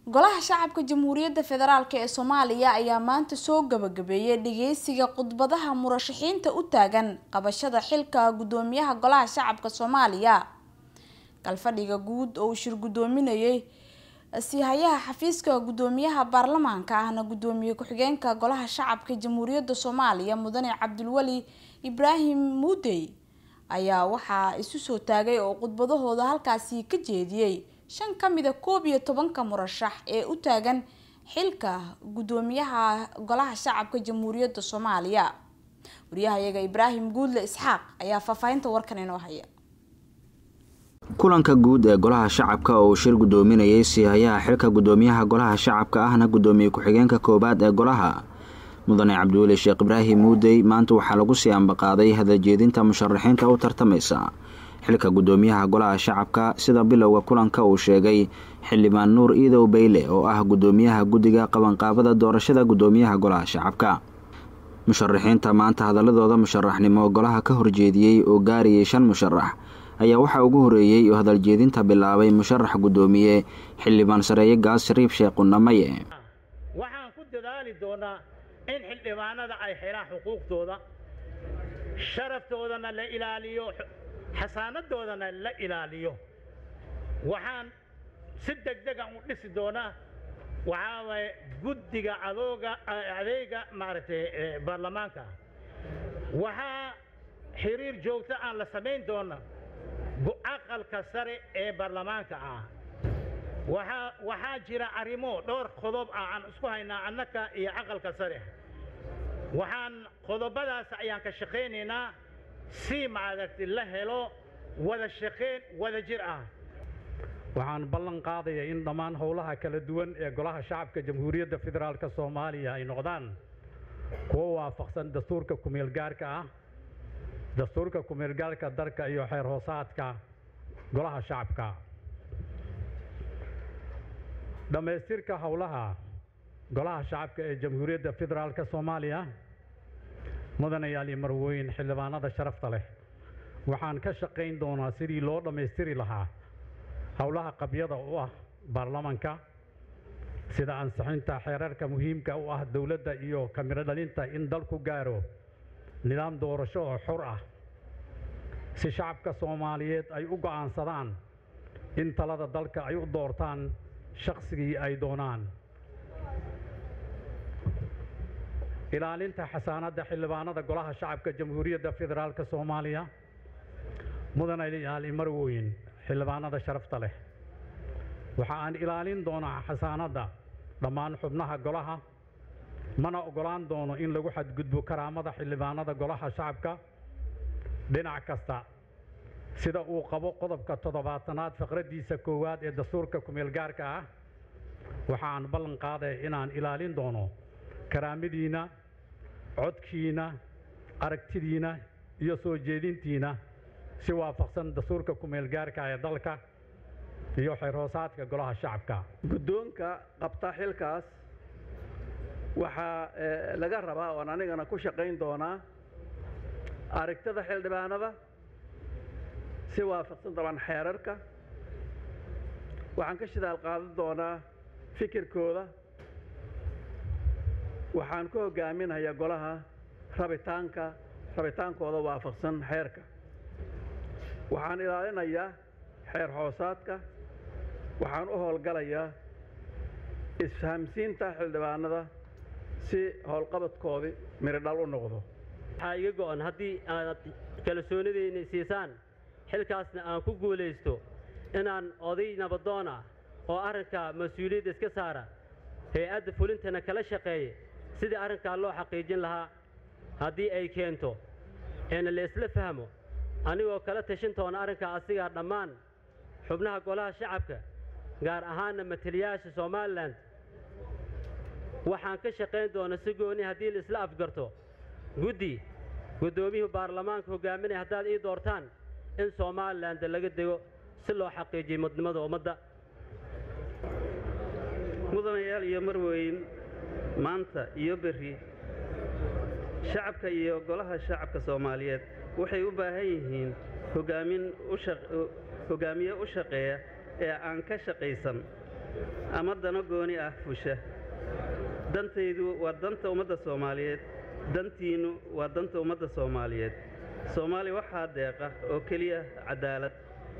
golaha shacabka jamhuuriyadda federaalk ee soomaaliya ayaa maanta soo gabagabeeyay dhageysiga khudbadaha murashaxiinta u taagan qabashada xilka gudoomiyaha golaha shacabka soomaaliya galfadhiga guud oo uu shir gudoominayay siihayaha xafiiska gudoomiyaha baarlamaanka ahna gudoomiye ku-xigeenka golaha shacabka jamhuuriyadda soomaaliya mudane cabdulweli ibraahim muudey ayaa waxaa isu soo taagay oo khudbadahooda halkaasi ka jeediyey shan ka mida koob iyo tobanka murashax ee u taagan xilka gudoomiyaha golaha shacabka jamhuuriyadda soomaaliya wariyahayaga ibraahim guudle isxaaq ayaa faahfaahinta warkan inoo haya kulanka guud ee golaha shacabka oo uu shir gudoominayay siihayaha xilka gudoomiyaha golaha shacabka ahna gudoomiye ku-xigeenka koowaad ee golaha mudane cabdiweli sheekh ibraahim muudey maanta waxaa lagu sii ambaqaaday hadaljeedinta musharaxiinta u tartamaysa xilka gudoomiyaha golaha shacabka sida bilowga kulanka uu sheegay xildhibaan nuur iidow beyle oo ah gudoomiyaha guddiga qabanqaabada doorashada gudoomiyaha golaha shacabka musharaxiinta maanta hadaladooda musharaxnimo golaha ka horjeediyey oo gaarayay shan musharax ayaa waxaa ugu horeeyey oo hadaljeedinta bilaabay musharax gudoomiye xildhibaan sareeye gaas shariif sheekh qunamaye waxaan ku dadaali doonaa in xildhibaanada ay xelaan xuquuqdooda sharaftoodana la ilaaliyo xasaanadoodana la ilaaliyo waxaan si degdegan u dhisi doonaa waxaa waaye guddiga adooga adeega maaragtay baarlamaanka waxaa xiriir joogto aan la samayn doona aqalka sare ee baarlamaanka ah waxaa waxaa jira arrimo dhowr qodob ah aan isku haynaa annaka iyo aqalka sare waxaan qodobadaas ayaan ka shaqaynaynaa si maaragtay la helo wada shaqayn wada jir ah waxaan ballan qaadayaa in dhammaan howlaha kala duwan ee golaha shacabka jamhuuriyadda federaalk soomaaliya ay noqdaan kuwo waafaqsan dastuurka kumeelgaarka ah dastuurka kumeelgaarka dalka iyo xeer hoosaadka golaha shacabka dhammaystirka howlaha golaha shacabka ee jamhuuriyadda federaalk soomaaliya mudanayaal iyo marweyn xildhibaanada sharafta leh waxaan ka shaqayn doonaa sidii loo dhammaystiri lahaa howlaha qabyada u ah baarlamanka sida ansixinta xeerarka muhiimka u ah dowladda iyo kamiro dhalinta in dalku gaaro nidaam doorasho oo xor ah si shacabka soomaaliyeed ay u go'aansadaan in talada dalka ay u doortaan shaqsigii ay doonaan ilaalinta xasaanadda xildhibaanada golaha shacabka jamhuuriyadda federaalk soomaaliya mudanayaal marweyn xildhibaanada sharafta leh waxa aan ilaalin doonaa xasaanadda dhammaan xubnaha golaha mana ogolaan doono in lagu xadgudbo karaamada xildhibaanada golaha shacabka dhinac kasta sida uu qabo qodobka toddobaatanaad faqraddiisa koowaad ee dastuurka kumeelgaarka ah waxaan ballan qaaday inaan ilaalin doono karaamadiina codkiina aragtidiina iyo soo jeedintiina si waafaqsan dastuurka kumeelgaarka ee dalka iyo xeer hoosaadka golaha shacabka guddoonka qabta xilkaas waxaa laga rabaa oon anigana ku shaqayn doonaa aragtida xildhibaanada si waafaqsan daban xeerarka waxaan ka shidaal qaadan doonaa fikirkooda waxaan ku hogaaminayaa golaha rabitaanka rabitaankooda waafaqsan xeerka waxaan ilaalinayaa xeer hoosaadka waxaan u howlgalayaa isfahamsiinta xildhibaanada si howlqabadkoodii miridhal u noqdo waxaa iga go'an haddii aad kalsoonidayna siisaan xilkaasna aan ku guulaysto inaan oday nabadoona oo arrinka mas-uuliyadda iska saara hay-adda fulintana kala shaqeeya sidii arrinkaa loo xaqiijin lahaa haddii ay keento eena la isla fahmo anigoo kala tashan toona arrinkaa asigaa dhammaan xubnaha golaha shacabka gaar ahaanna mataliyaasha somalilan waxaan ka shaqayn doona si gooni haddii la isla afgarto guddi guddoomiyuhu baarlamaanka hogaaminaya haddaad ii doortaan in somaliland laga dego si loo xaqiijiyo midnimada ummadda mudanayaal iyo marweyn maanta iyo berri shacabka iyo golaha shacabka soomaaliyeed waxay u baahan yihiin hogaamin u shaq- hogaamiye u shaqeeya ee aan ka shaqaysan ama dano gooni ah fusha dantaydu waa danta ummadda soomaaliyeed dantiinnu waa danta ummadda soomaaliyeed soomaaliya waxaa deeqa oo keliya cadaalad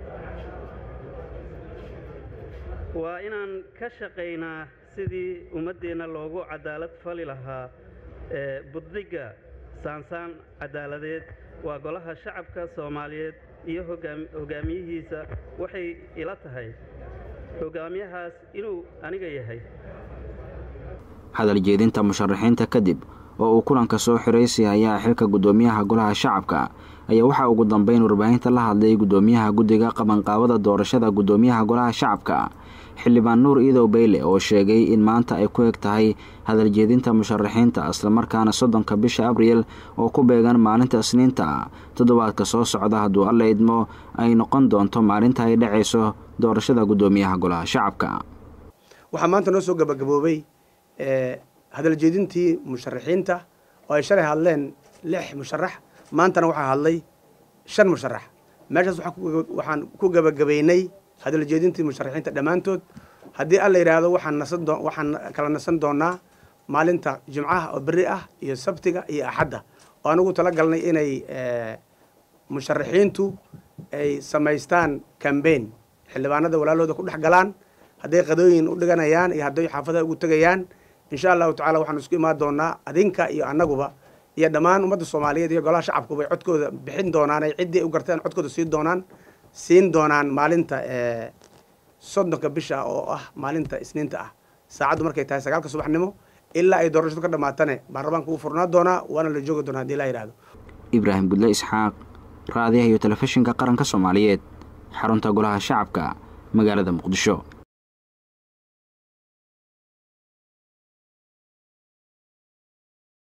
waa inaan ka shaqaynaa sidii ummaddeenna loogu cadaalad fali lahaa ee buddigga saansaan cadaaladeed waa golaha shacabka soomaaliyeed iyo hogaamiyihiisa waxay ila tahay hogaamiyahaas inuu aniga yahay hadal jeedinta musharaxiinta kadib oo uu kulanka soo xiray sihayaha xilka guddoomiyaha golaha shacabka ayaa waxaa ugu dambeyn warbaahinta la hadlay guddoomiyaha guddiga qabanqaabada doorashada guddoomiyaha golaha shacabka xildhibaan nuur iidow beyle oo sheegay in maanta ay ku eg tahay hadal jeedinta musharaxiinta islamarkaana soddonka bisha abriil oo ku beegan maalinta isniinta toddobaadka soo socda hadduu alla idmo ay noqon doonto maalinta ay dhacayso doorashada guddoomiyaha golaha shacabka waxaa maanta noo soo gabagaboobay hadal jeedintii musharaxiinta oo ay shalay hadleen lix musharax maantana waxaa hadlay shan musharax meeshaas waxaan ku gabagabaynay hadal jeedintii musharaxiinta dhammaantood haddii alla yidhaahdo waxaan nasan doo waxaan kala nasan doonaa maalinta jimcaha oo berri ah iyo sabtiga iyo axadda oo anigu tala galnay inay musharaxiintu ay samaystaan cambain xildhibaanada walaalooda ku dhex galaan hadday qadooyin u dhiganayaan iyo hadday xaafadaha ugu tegayaan insha allahu tacala waxaan isku imaan doonaa adinka iyo annaguba iyo dhammaan ummadda soomaaliyeed iyo golaha shacabkuba ay codkooda bixin doonaan ay ciddii ay u garteen codkooda siin doonaan siin doonaan maalinta soddonka bisha oo ah maalinta isniinta ah saacaddu markay tahay sagaalka subaxnimo ilaa ay doorashadu ka dhammaatane baarlamaanka wuu furnaa doonaa waana la joogi doonaa hadii laa yidhahdo ibraahim gudle isxaaq raadiyaha iyo telefishinka qaranka soomaaliyeed xarunta golaha shacabka magaalada muqdisho